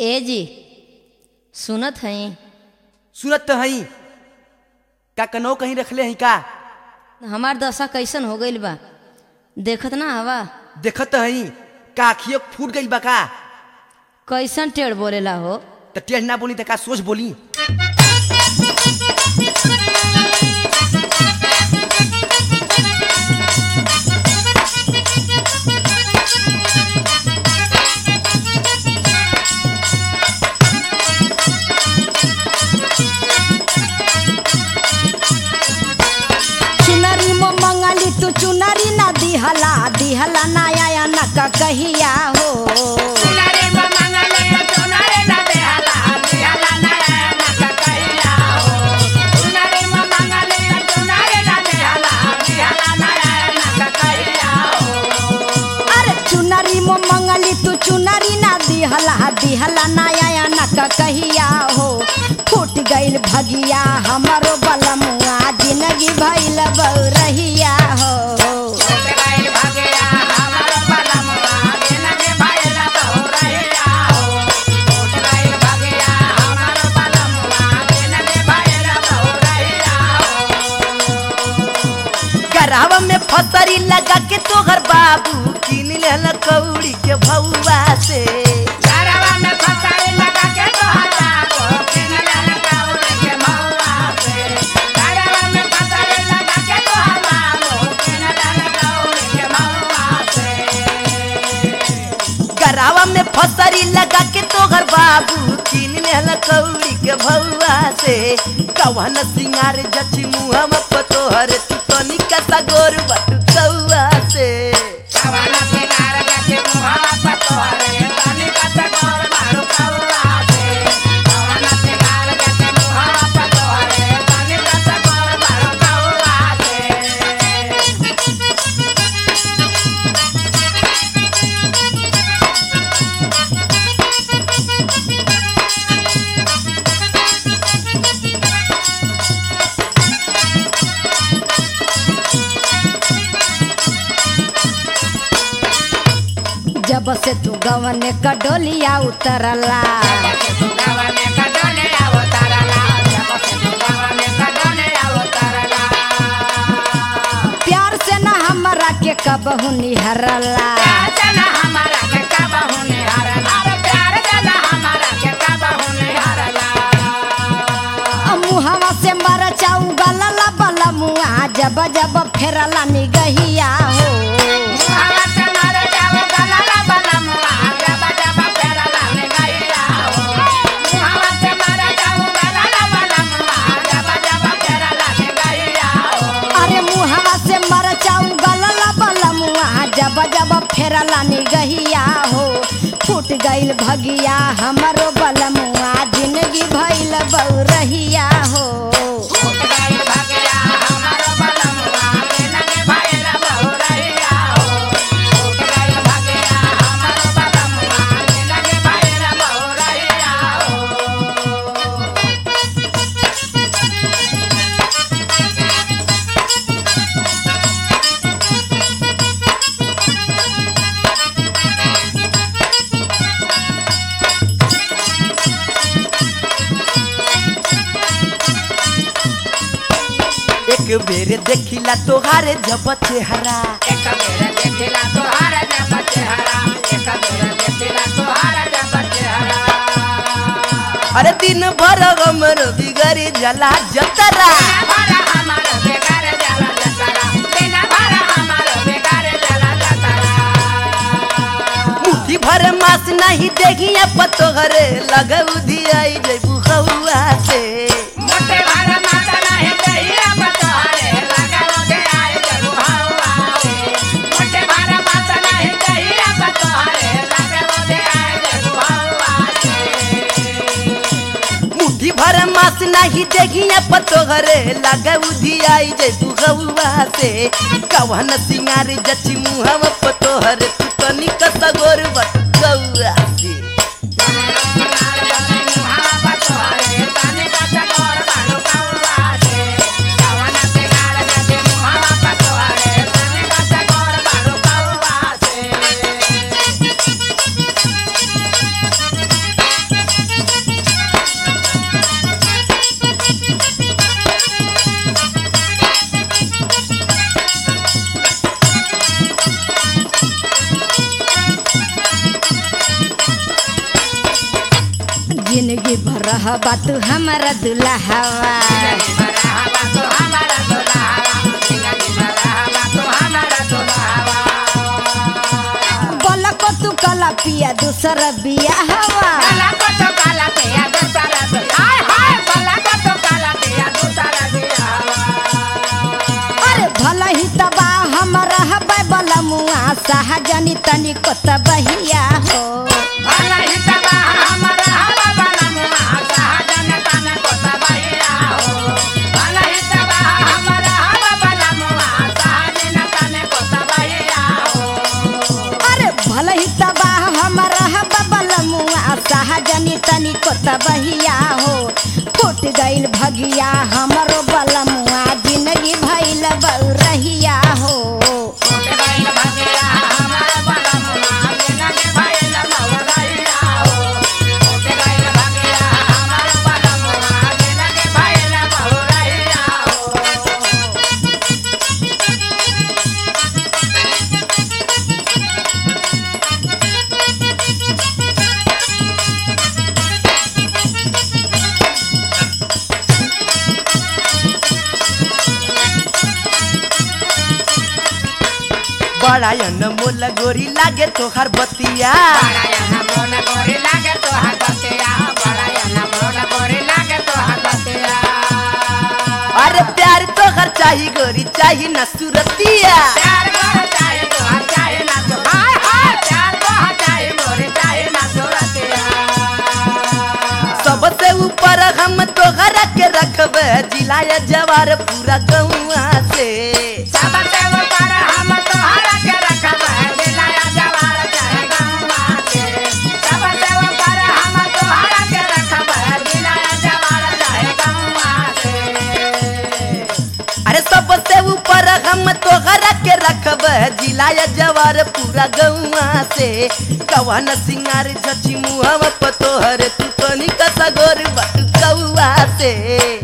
ए जी सुनत हई सुनत तो हई का कनो कहीं रखले हई का हमार दशा कैसन हो गईल बा देखत ना हवा देखत तो हई का अखियो फूट गई बा का कैसन टेढ़ बोलेला हो त टेढ़ ना बोली त का सोच बोली चुनरी मो मंगली तू चुनरी ना दिहला दिहला ना आया न का कहिया हो अरे चुनरी मो मंगली तू चुनरी ना दिहला दिहला ना आया न का कहिया हो फूट गइल भगिया हमरो बलमुआ जिंदगी भइल बौरहिया हो गरावा में फसरी लगा के तोहर बाबू किन लेल कौड़ी के भौवा से गरावा में फसरी लगा के तोहर बाबू किन लेल कौड़ी के भौवा से कवन सिंगार जची मुहम पतोहर तू तनिका सा गोर बटू कौवा से जब से तू गवन का डोलिया उतरला प्यार से ना हमरा के कबहू निहरला मुहवा से मर चाऊ गलला बला मुआ जब जब फेरला निगहिया हो अरे मुहवा से मर चाऊ गलला बला मुआ जब जब फेरला निगहिया हो फूट गइल भगिया हमरो बलमुआ जिंदगी भइल बौरहिया हो एक बेर देखिला तोहारे जब चेहरा अरे दिन भर हमर बिगड़ी जला जतरा मुट्ठी भर मास नहीं देगिया पतोहरे लगऊ दियाई जैबू हौआ से मुट्ठी भर मास नहीं देगिया पतोहरे लगऊ दियाई जैबू हौआ से कवन सिंगार जची मुहम पतोहरे तू तनिक सगोर बट गौआ से Thank जिंदगी भर रहबा तू हमारा दुल्हवा बोला को तू कला पिया दूसरा बिया हवा अरे भला ही तबा हमारा हबे बला मुआ सहजनी तनी को तबहिया हो अरे भला ही तबा हमारा हबे बला मुआ सहजनी तनी को तबहिया हो फूट गइल भगिया हमरो बला मुआ जिंदगी भइल बउरहिया हो बड़ा अनमोल गोरी लागे तोहार बतिया अरे प्यार तोहर चाही गोरी चाही ना सुरतिया सबसे ऊपर हम तोहर के रखबे जिलाया जवार पूरा गौआ से अरे सबसे ऊपर हम तोहर के रखबे जिलाया जवार पूरा गौआ से कवन सिंगार जची मुहवा प तोहर तू तनी कसा गोर बट कौआ से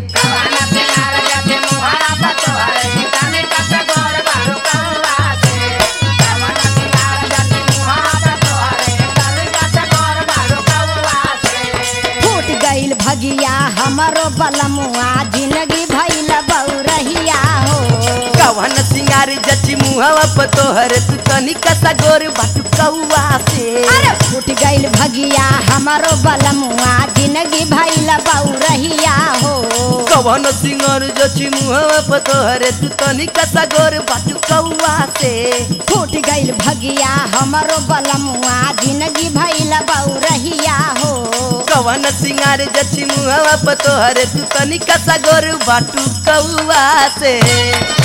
फूट गइल भगिया हमरो बलमुआ जिंदगी भइल बउरहिया हो कवन सिंगार जची मुहवा प तोहर तू तनी कसा गोर बट कौआ से अरे फूट गइल भगिया हमरो बलमुआ जिंदगी भइल बउरहिया हो कवन सिंगार जची मुहवा प तोहर तू तनी कसा गोर बट कौआ से फूट गइल भगिया हमरो बलमुआ जिंदगी भइल बउरहिया हो कवन सिंगार जची मुहवा प तोहर तू तनी कसा गोर बाटू कौआ से